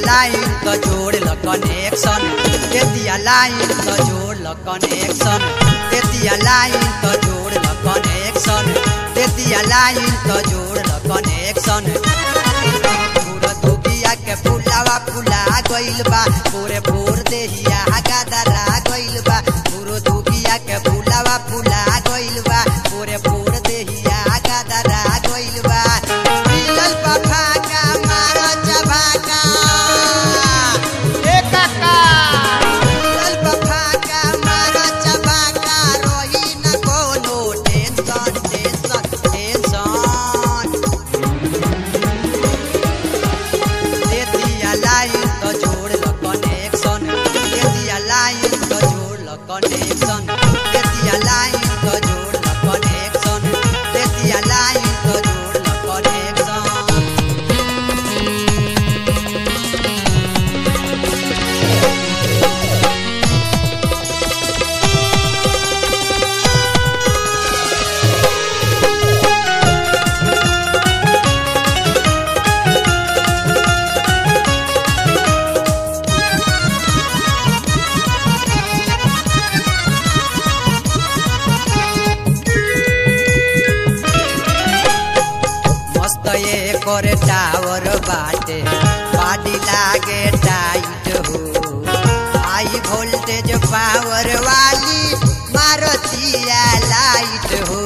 line तो जोड़ ल कनेक्शन दे दिया लाइन तो जोड़ ल कनेक्शन दे दिया लाइन तो जोड़ ल कनेक्शन दे दिया लाइन तो जोड़ ल कनेक्शन पूरा दुबिया के फुलावा फुला गइल बा पूरे भोर देहिया गादरा गइल बा पूरो दुबिया के फुलावा फुला गइल बा पूरे भोर देहिया गादरा गइल बा मिलल बा फाका मारा चबाका ए काका मिलल बा फाका मारा चबाका रही न कोनो टेंशन टेंशन टेंशन दे दिया लाइन तो जोड़ ल कनेक्शन दे दिया लाइन तो जोड़ ल कनेक्शन दे दिया लाइन तो जोड़ ल कनेक्शन दे दिया लाइन तो जोड़ ल कनेक्शन मस्त ये करे टावर बाटे बाडी लागे टाइट हो हाई वोल्टेज पावर वाली मारुतिया लाइट हो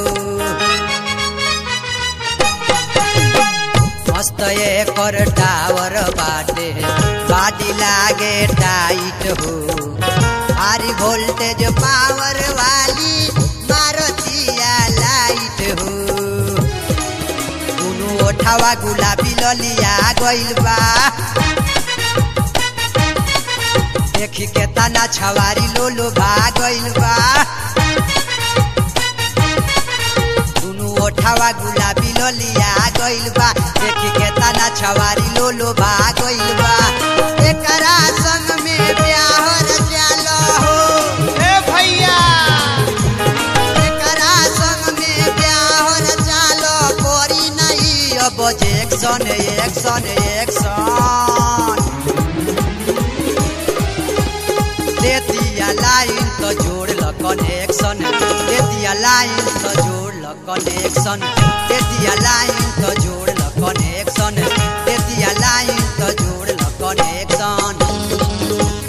मस्त ये कर टावर बाटे बाडी लागे टाइट हो हाई वोल्टेज पावर वाली मारुतिया लाइट हो दुनु ओठावा गुलाबी ललिया गइल बा देखी के तना छवारी लोलो भा गइल बा दुनु ओठावा गुलाबी ललिया गइल बा देखी के तना छवारी लोलो भा गइल बा एकरा संग में ब्याहर जालो हो ए भैया एकरा संग में ब्याहर चालो कोरी नहीं अब एक्शन एक्शन एक्शन दे दिया लाइन तो जोड़ ल कनेक्शन दे दिया लाइन तो जोड़ ल कनेक्शन दे दिया लाइन तो जोड़ ल कनेक्शन दे दिया लाइन तो जोड़ ल कनेक्शन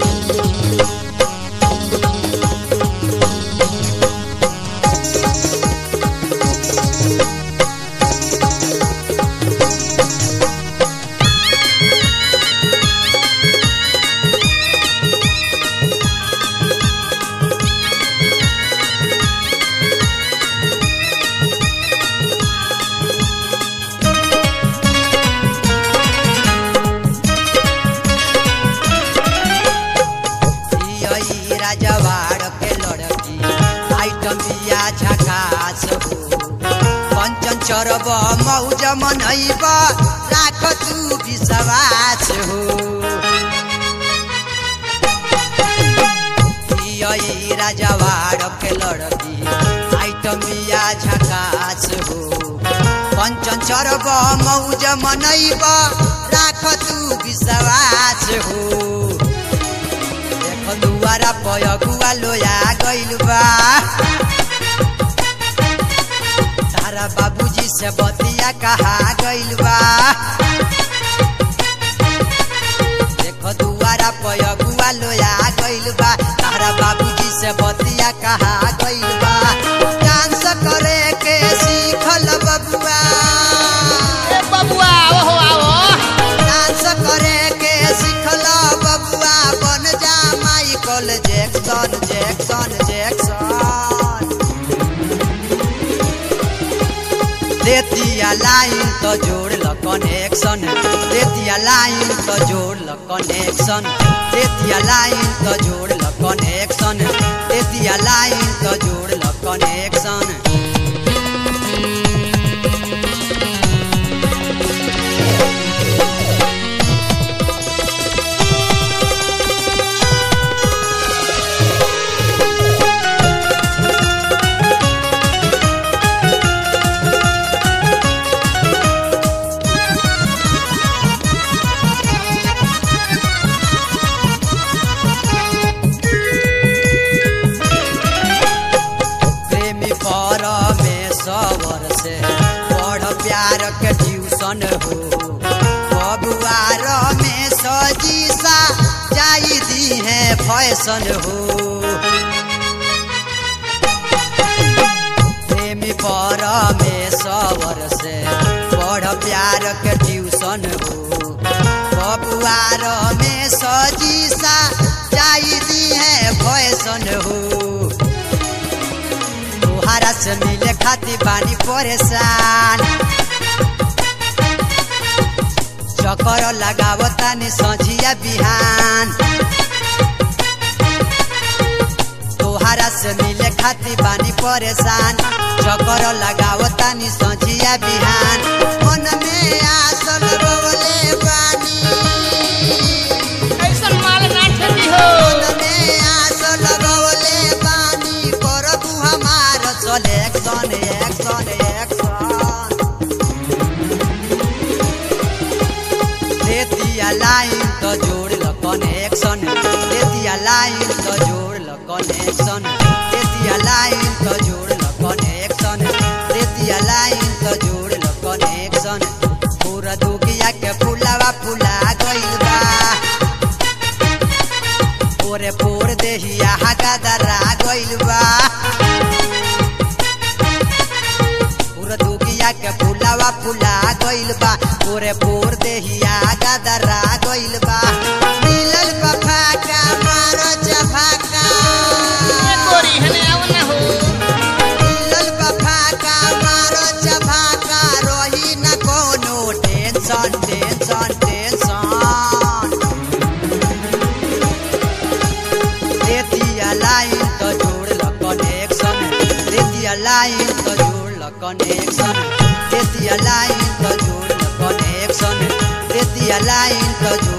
ई राजवाड़ के लड़की आइटम बिया झकास हो पंचन चरब मौज मनैब राख तू विश्वास हो ई राजवाड़ के लड़की आइटम बिया झकास हो पंचन चरब मौज मनैब राख तू विश्वास हो देख दुआरा पय गुआ लोया गइल बा तारा बाबूजी से बतिया कहा गइल बा देख दुआरा पय गुआ लोया गइल बा तारा बाबूजी से बतिया कहा गइल बा डांस करे के सीखल बबुआ ए बबुआ ओहो आओ डांस करे के सिखल बबुआ बन जा माइकल जैक्सन जैक्सन जैक्सन देतिया लाइन तो जोड़ ल कनेक्शन देतिया लाइन तो जोड़ ल कनेक्शन देतिया लाइन तो जोड़ ल कनेक्शन देतिया लाइन तो जोड़ ल कनेक्शन के ट्यूशन हो बबुआर में सजीसा जाई दी है फैशन हो प्रेमी पर में सवर से बड़ प्यार के ट्यूशन हो बबुआर में सजीसा जाई दी है फैशन हो तोहारा से मिले खातिर बानी परेशान चक्कर लगावता नि सझिया बिहान तोहारा से मिले खातिर बानी परेशान चक्कर लगावता नि सझिया बिहान मन में आस लगवले बानी ऐसन माल ना ठेली हो मन में आस लगवले बानी करबू हमार सलेक्शन एक्शन एक्शन देतिया लाइन तो जोड़ ल कनेक्शन देतिया लाइन तो जोड़ ल कनेक्शन देतिया लाइन तो जोड़ ल कनेक्शन देतिया लाइन तो जोड़ ल कनेक्शन पूरा दुगिया के फुलावा फुला गइल बा पोरे पोर देहिया हगादरा गइल बा पूरा दुगिया के फुलावा फुला गइल बा पोरे पोर देहिया गदरा गइल बा मिलल बा फाका मारो जफाका ए गोरी हने आव ना हो मिलल बा फाका मारो जफाका रही न कोनो टेंशन टेंशन टेंशन देतिया लाइन तो जोड़ ल कनेक्शन देतिया लाइन तो जोड़ ल कनेक्शन देतिया लाइन तो जोड़ ल कनेक्शन देतिया लाइन तो जोड़